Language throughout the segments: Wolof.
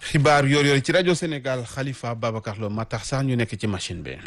xibaar yoor yoor ci rajo Sénégal Khalifa Babacar Lo ma tax sax ñu nekk ci machine bi.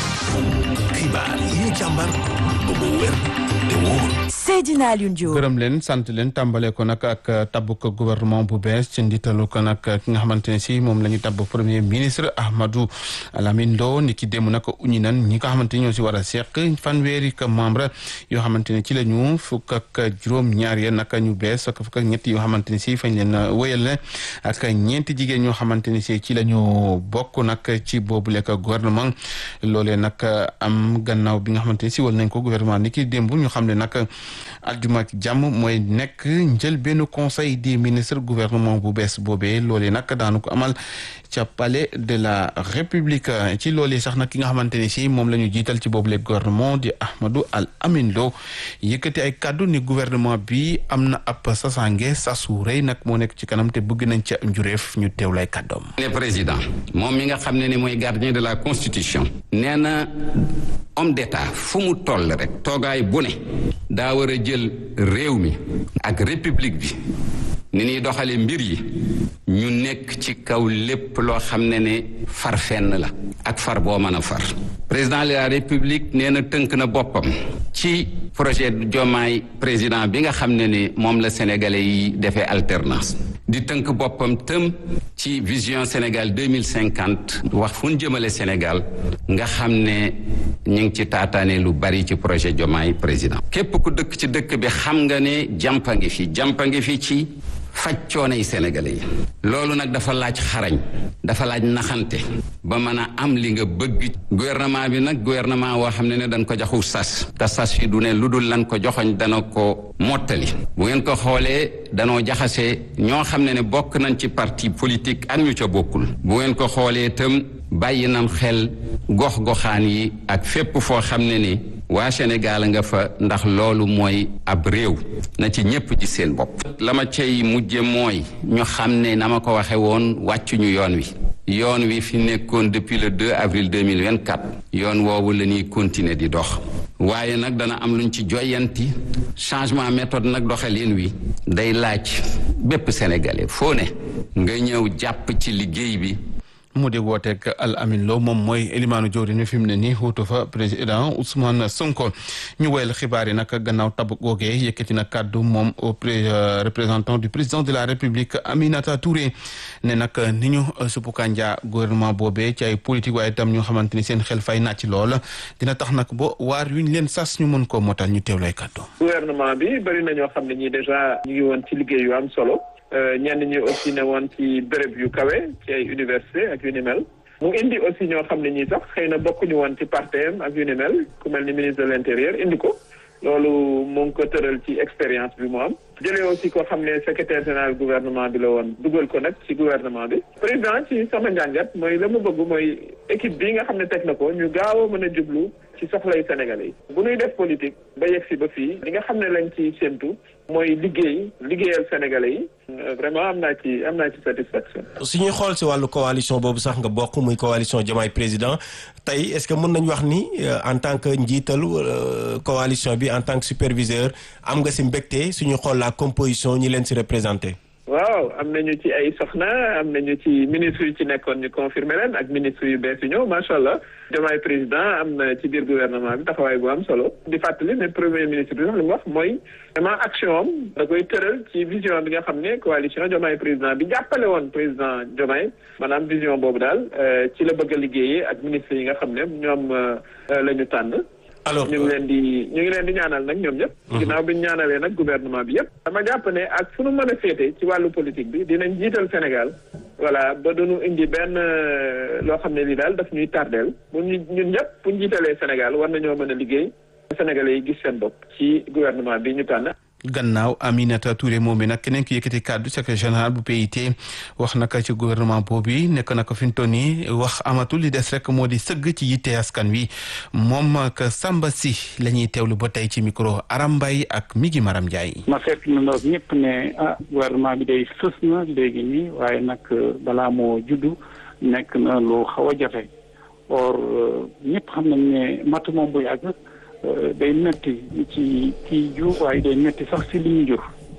xibaar yi ñu càmbar ba mu wér te wóor. Seydina Alioune Diop. gërëm leen sant leen tàmbale ko nag ak tabbuk gouvernement bu bees ci nditalu ko nag ki nga xamante ne si moom la ñu tabb premier ministre Ahmadou Lamine Ndo ni ki démb nag uñi nan ñi nga xamante ni ñoo si war a seq fanweeri ka membre yoo xamante ne ci la ñu fukk ak juróom-ñaar ya nag ñu bees ak fukk ak ñett yoo xamante ni si fañ leen wéyal ne ak ñeenti jigéen ñoo xamante ni si ci la ñu bokk nag ci boobu lekk gouvernement loolee nag am gannaaw bi nga xamante ni si wal nañ ko gouvernement ni ki démb ñu xam ne nag aljuma ak jàmm mooy nekk njël benn conseil des ministres gouvernement bu bees boobee loolee nag daanu ko amal ca palais de la république ci loolee sax nag ki nga xamante ni si moom la ñu jiital ci boobu le gouvernement di Ahmadou Al Amin Lo yëkkati ay kàddu ni gouvernement bi am na ab sasange sasu rëy nag moo nekk ci kanam te bëgg nañ ca njureef ñu teew lay kàddoom ne président moom mi nga xam ne ni mooy gardien de la constitution nee na homme d'état fu mu toll rek toogaay bu ne daa war a jël réew mi ak république bi ni ñuy doxale mbir yi ñu nekk ci kaw lépp loo xam ne ne far fenn la ak far boo mën a far président de la république nee na tënk na boppam ci projet Diomaye président bi nga xam ne ni moom la sénégalais yi defee alternance di tënk boppam tëm ci vision Sénégal deux mille cinquante wax fu ñu jëmale Sénégal nga xam ne ñu ngi ci taataane lu bari ci projet Diomaye président képp ku dëkk ci dëkk bi xam nga ne jàmpa ngi fi jàmpa ngi fi ci faj coono yi sénégalais yi loolu nag dafa laaj xarañ dafa laaj naxante ba mën a am li nga bëgg gouvernement bi nag gouvernement woo xam ne ne dañ ko joxu sas te sas yi du ne lu dul lan ko joxoñ dana ko mottali bu ngeen ko xoolee danoo jaxase ñoo xam ne ne bokk nañ ci parti politique ak ñu ca bokkul bu ngeen ko xoolee itam bàyyi nam xel gox-goxaan yi ak fépp foo xam ne ni waa Sénégal nga fa ndax loolu mooy ab réew na ci ñépp ci seen bopp la ma cay mujje mooy ñu xam ne na ma ko waxe woon wàccuñu yoon wi yoon wi fi nekkoon depuis le 2 avril 2024 yoon woowu la ñuy continuer di dox waaye nag dana am luñ ci joyanti changement méthode nag doxalin wi day laaj bépp sénégalais foo ne nga ñëw jàpp ci liggéey bi mu di wooteeg Al Amin Lo moom mooy élimaanu jawriñ fi mu ne nii wuutu fa président Ousmane Sonko ñu woyal xibaar yi nag gannaaw tab googee yëkkati na kàddu moom au représentant du président de la république Aminata Touré ne nag ni ñu suppu kànja gouvernement boobee ci ay politique waaye itam ñu xamante ni seen xel fay nàcc lool dina tax nag ba waar yuñ leen sas ñu mën koo motal ñu teewlay kàddu. gouvernement bi bëri na ñoo xam ne ñii déjà ñu ngi woon ci liggéey yu am solo. ñenn ñi aussi ne woon ci béréb yu kawe ci ay université ak yu ni mel mu indi aussi ñoo xam ne ñii sax xëy na bokkuñu woon ci partem ak yu ni mel ku mel ni ministre de l'intérieur indi ko loolu mu ngi ko tëral ci expérience bi mu am jëlee aussi koo xam ne secrétaire général gouvernement bi la woon dugal ko nag ci gouvernement bi président ci sama njàngat mooy la mu bëgg mooy équipe bi nga xam ne teg na ko ñu gaaw a mën a jublu ci soxlay Sénégalais yi bu ñuy def politique ba yegg si ba fii li nga xam ne lañ ci séntu mooy liggéey liggéeyal Sénégalais yi vraiment am naa ci am naa ci satisfaction. su ñuy xool si wàllu coalition boobu sax nga bokk muy coalition Diomaye président tey est-ce que mën nañu wax ni en tant que njiitalu coalition bi en tant que superviseur am nga si mbégte suñu xool la composition ñi leen si représenté. waaw am nañu ci ay soxna am nañu ci ministre yu ci nekkoon ñu confirmer leen ak ministre yu bees yu ñëw macha allah Diomaye président am na ci biir gouvernement bi taxawaay bu am solo di fàttali ne premier ministre bi sax li mu wax mooy vraiment action am da koy tëral ci vision bi nga xam ne coalition Diomaye président bi jàppale woon président Diomaye maanaam vision boobu daal ci la bëgg a liggéeyee ak ministre yi nga xam ne ñoom la ñu tànn. alors ñu ngi leen di ñu ngi leen di ñaanal nag ñoom ñëpp. ginnaaw bi ñu ñaanalee nag gouvernement bi yëpp. dama jàpp ne ak fu nu mën a féete ci wàllu politique bi dinañ jiital Sénégal. voilà ba duñu indi benn loo xam ne lii daal daf ñuy tardeel bu ñu ñun ñëpp bu ñu jiitalee Sénégal war nañoo mën a liggéey. Sénégalais yi gis seen bopp ci gouvernement bi ñu tànn. gannaaw Aminata Touré moom mi nag keneen ki yëkkati kàddu secrétaire général bu PIT wax naka ci gouvernement boobu nekk na ko fi mu toll nii wax amatul li des rek moo di sëgg ci yitte askan wi moom ak Samba si la ñuy teewlu ba tey ci micro Aram Mbaye ak Migi Maram Ndiaye. ma fekk na ndoog ñëpp ne ah gouvernement bi day sës na léegi nii waaye nag balaa moo juddu nekk na lu xaw a jafe or ñëpp xam nañ ne matu moom bu yàgg day metti ci kii jur waaye day metti sax si li ñu jur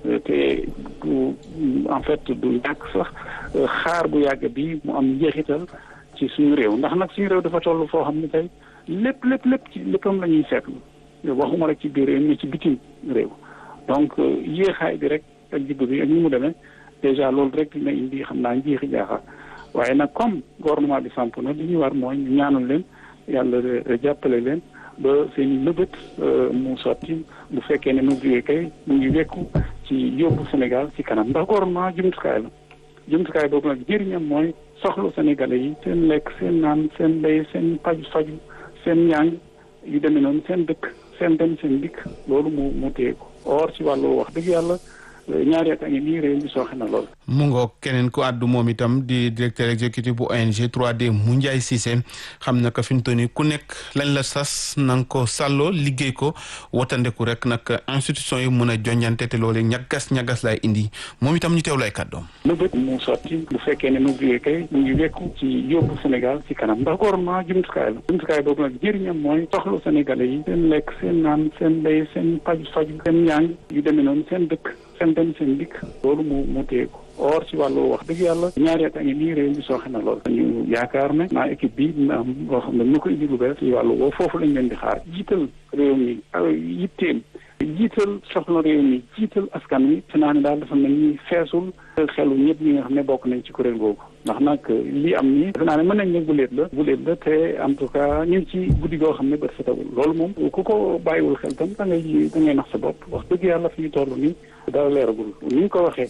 te du en fait du ñàkk sax xaar bu yàgg bi mu am njeexital ci suñu réew ndax nag suñu réew dafa toll foo xam ne tey lépp lépp lépp ci léppam la ñuy seetlu waxuma rek ci biir réew mi ci bitim réew donc yéexaay bi rek ak jibbu bi ak ni mu demee déjà loolu rek dina indi xam naa njiixi jaaxa waaye nag comme gouvernement bi samp na li ñuy war mooy ñu ñaanal leen yàlla jàppale leen ba seen i nëbët mu sotti bu fekkee ne mu jógee kay mu ngi wekku ci yóbbu Sénégal ci kanam ndax gouvernement jumtukaay la jumtukaay boobu nag njëriñam mooy soxlu Sénégalais yi seen lekk seen naan seen mbéy seen paju faju seen njàng yu demee noonu seen dëkk seen dem seen dikk loolu mu mu téye ko or ci wàllu wax dëgg yàlla ñaari at a ngi nii réew mi sooxe na lool. mu ngoog keneen ku àddu moom itam di directeur exécutif bu ONG 3D mu Ndiaye Cissé xam na ko fi mu toll nii ku nekk lañ la sas na nga ko sàlloo liggéey ko watandeku rek nag institution yi mën a jonjante te loolu ñagas ñagas lay indi moom itam ñu teew lay kàddoom. nëbët mu sotti bu fekkee ne mu jógee kay mu ngi wekku ci yóbbu Sénégal ci kanam ndax gouvernement jumtukaay la jumtukaay boobu nag njëriñam mooy soxlu Sénégalais yi seen lekk seen naan seen mbéy seen paju faju seen njàng yu demee noonu seen dëkk seen dem seen dikk loolu mu mu téye ko or ci wàllu wax dëgg yàlla ñaari at a ngi nii réew mi sooxe na lool ñu yaakaar ne naa équipe bi dina am loo xam ne ñu ko indi lu bees ci wàllu woo foofu lañ leen di xaar jiital réew mi yitteem jiital soxla réew mi jiital askan wi fi naa ne daal dafa mel ni feesul xelu ñëpp ñi nga xam ne bokk nañ ci kuréel googu ndax nag li am nii defe naa ne mën nañ ne guléet la guléet la te en tout cas ñu ngi ci guddi goo xam ne bët setagul loolu moom ku ko bàyyiwul xel tam da ngay da ngay nax sa bopp wax dëgg yàlla fi ñu toll nii dara leeragul ni ñu ko waxee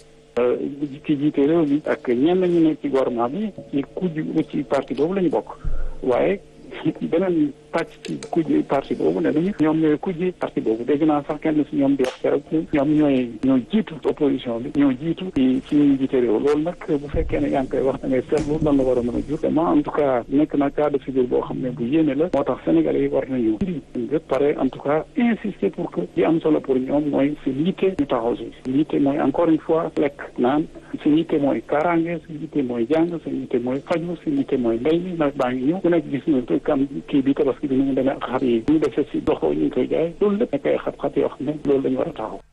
ki jiite réew mi ak ñenn ñu nekk ci gouvernement bi ci kujj ci parti boobu la ñu bokk waaye beneen pàcc ci kujj parti boobu ne nañu ñoom ñooy kujj parti boobu dégg naa sax kenn si ñoom di wax keroog ñoom ñooy ñoo jiitu opposition bi ñoo jiitu ci ci ñu jiite réew loolu nag bu fekkee ne yaa ngi koy wax da ngay seetlu lan la war a mën a jur vraiment en tout cas nekk na cas de figure boo xam ne bu yéene la moo tax sénégalais yi war nañu indi lépp pare en tout cas insister pour que li am solo pour ñoom mooy seen yitte ñu taxaw si seen yitte mooy encore une fois lekk naan seen yitte mooy kaaraange seen yitte mooy jàng seen yitte mooy faju seen yitte mooy mbéy mi nag baa ngi ñëw ku nekk gis nga kam kii bi tabaski bi ni mu demee ak xar yi ñu defee si doxoo ñu ngi koy jaay loolu lépp nekk ay xat-xat yoo xam ne loolu lañu war a taxaw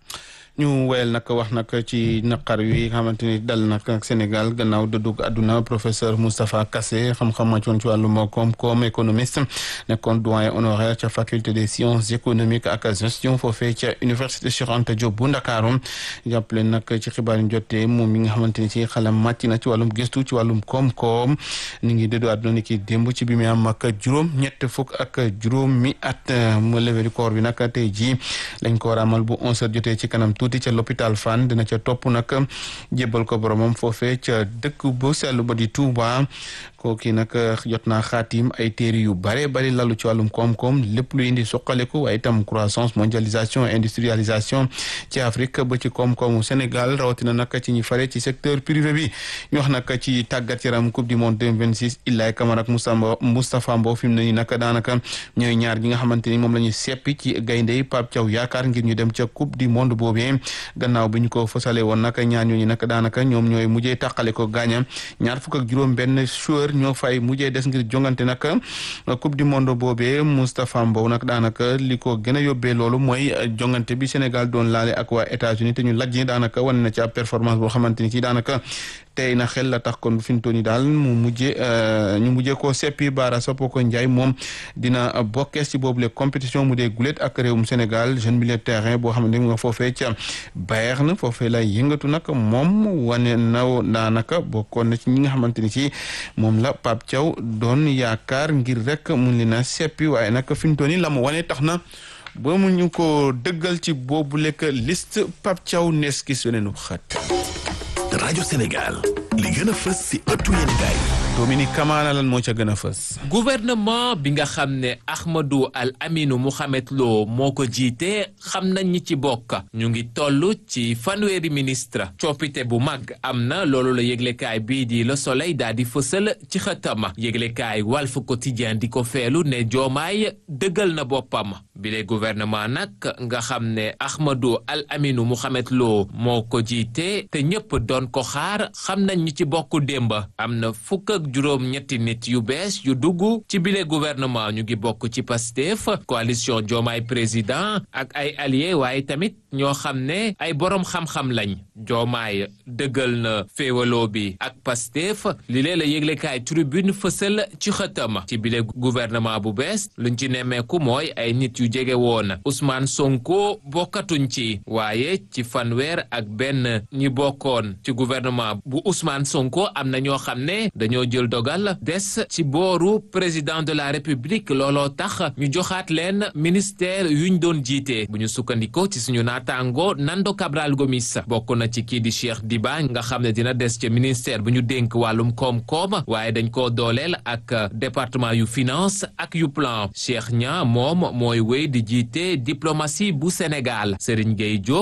ñu wéyal nag wax nag ci naqar wi nga xamante ni dal nag ak Sénégal gannaaw dëddug àdduna professeur Moustapha Kassé xam-xam màccoon ci wàllum koom-koom économiste nekkoon doyen honoraire ca faculté des sciences économiques ak gestion foofee ca université Cheikh Anta Diop bu Ndakaaru jàppale nag ci xibaar yi jotee moom mi nga xamante ni ci xelam màcc na ci wàllum gëstu ci wàllum koom-koom ni ngi dëddu àdduna ni ki démb ci bi mu am ak juróom ñett fukk ak juróom mi at mu levée du corps bi nag tey jii lañ ko war a amal bu 11h jotee ci kanam tuuti ca l'hôpital Fann dina ca topp nag jébbal ko boromam foofee ca dëkk bu sell ba di Touba kooki nag jot naa xaatim ay téere yu bare bari lalu ci wàllum koom-koom lépp lu indi suqaleku waaye itam croissance mondialisation industrialisation ci Afrique ba ci koom-koomu Sénégal rawatina nag ci ñi fare ci secteur privé bi ñu wax nag ci tàggat yaram coupe du monde 2026 Ilaay Camara ak Moustapha Mbow fi mu ne nii nag daanaka ñooy ñaar ñi nga xamante ni moom la ñu seppi ci gaynde yi Pape Thiaw yaakaar ngir ñu dem ca coupe du monde boobee gannaaw bi ñu ko fësale woon nag ñaar ñooñu nag daanaka ñoom ñooy mujjee tàqale ko gaaña ñaar fukk ak juróom benn joueur ñoo fay mujjee des ngir jongante nag coupe du monde boobee Moustapha Mbow nag daanaka li ko gën a yóbbee loolu mooy jongante bi Sénégal doon laale ak waa États-Unis te ñu lajj daanaka wane na ci ab performance boo xamante ni ci daanaka tey na xel la tax kon fi mu toll nii daal mu mujjee ñu mujjee koo seppi Baara Sopoko Ndiaye moom dina bokkees ci boobule compétition mu dee gulet ak réewum Sénégal jeune milieu de terrain boo xamante ni nga foofee ca Bayern foofee lay yëngatu nag moom wane na daanaka bokkoon na ci ñi nga xamante ni ci moom la Pape Thiaw doon yaakaar ngir rek mun leen a seppi waaye nag fi mu toll nii la mu wane tax na ba mu ñu ko dëggal ci boobu lekk liste Pape Thiaw nees ki suneenu xat rajo Sénégal li gën a fës si ëttu yéenekaay Dominique Kamara lan moo ca gën a fës. gouvernement bi nga xam ne Ahmadou Al Aminu Mohamed Lo moo ko jiite xam nañ ñi ci bokk ñu ngi toll ci fanweeri ministre coppite bu mag am na loolu la yëglekaay bii di Le Soleil daal di fësal ci xëtama yëglekaay Walf Quotidien di ko feelu ne Joomaay dëggal na boppam bile gouvernement nag nga xam ne Ahmadou Al Aminu Mohamed Lo moo ko jiite te ñëpp doon ko xaar xam nañ ñi ci bokk démb am na fukk ak ak juróom ñetti nit yu bees yu dugg ci bile gouvernement ñu ngi bokk ci Pastef coalition Diomaye président ak ay alliés waaye tamit ñoo xam ne ay borom xam-xam lañ Diomaye dëggal na féewaloo bi ak Pastef li lee la yëglekaay tribune fësal ci xëtam ci bile gouvernement bu bees luñ ci nemmeeku mooy ay nit yu jege woon Ousmane Sonko bokkatuñ ci waaye ci fanweer ak benn ñi bokkoon ci gouvernement bu Ousmane Sonko am na ñoo xam ne dañoo jël dogal des ci booru président de la République looloo tax ñu joxaat leen ministère yuñ doon jiite bu ñu sukkandikoo ci suñu naataango Nando Cabral Gomis bokk na ci kii di Cheikh Diba nga xam ne dina des ca ministère bu ñu dénk wàllum koom-koom waaye dañ koo dooleel ak département yu finance ak yu plan Cheikh Nia moom mooy wéy di jiite diplomatie bu Sénégal Serigne Gueye Diop